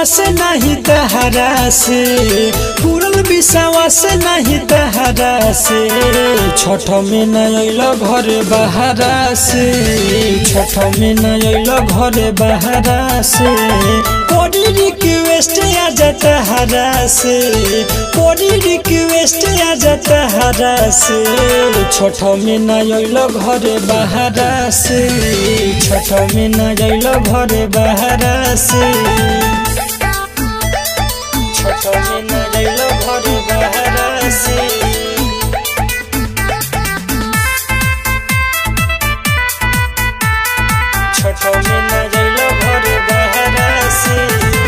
विश्वास नहीं तहरा से पूरल विश्वास नहीं तहरा से छठ में न अल घर बहरा से छठ में न अल घर बहरा से कोडी रिक्वेस्ट आ जाता हरा से कोडी रिक्वेस्ट आ जाता हरा से छठ में न अल घर बहरा से छठ में न अल घर बहरा से छठ में न अल घर बहरा से छठ में न अल घर बहरा से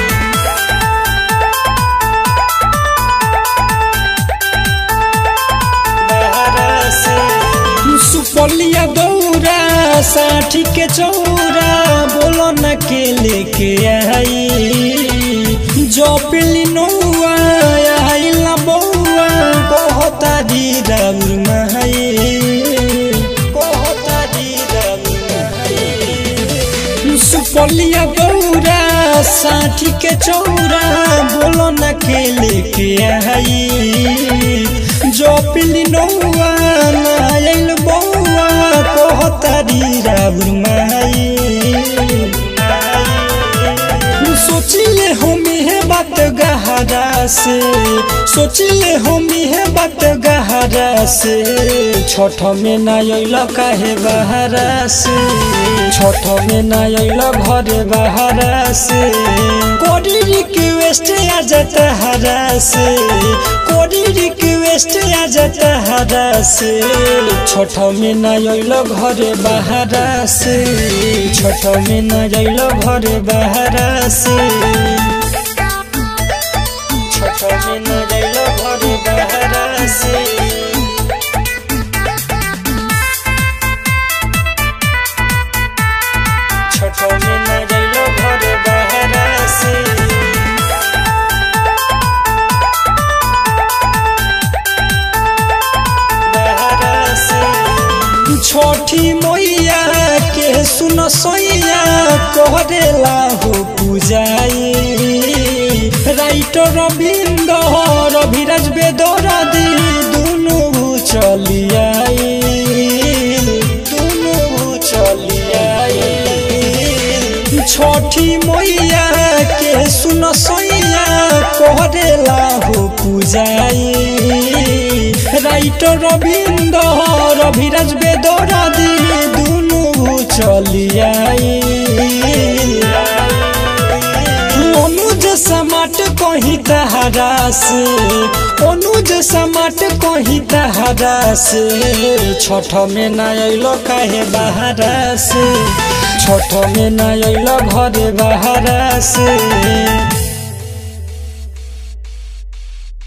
सुपलिया दौरा साठी के चौरा बोलो न के लेके आई जो पिली नौआ आइला बौआ कहता दी राउर महई कहता दी राउर महई सुपलिया दौरा साठी के चौरा बोलो न के लेके आई जो पिली नौआ नायल बौआ कहतारी राउर माई सोचिले हमी है बात गहरा से सोचिले हमी है बात गहरा से छठ में ना अल काहे बहरा से छठ में ना अल घर बहरा से कोडी रिक्वेस्ट आ जाता हरा से कोडी रिक्वेस्ट आ जाता हरा से छठ में ना अल घर बहरा से छठ में ना अल घर बहरा से छठ में न अल घर बहरा से छठ में न अल घर बहरा से छोटी मैया के सुन सैया करेला हो पूजाई राइटर रविंद रविराज बेदरदी दुनु चलियाई दुनु चलियाई छोटी मैया के सुन सैया करेला हो पूजाई राइटर रविंद रविराज बेदरदी दुनु चलियाई अनुज समाट कहीं तहरा से अनुज समाट कहीं तहरा से छठ में न अल काहे बहरा से छठ में न अल घर बहरा से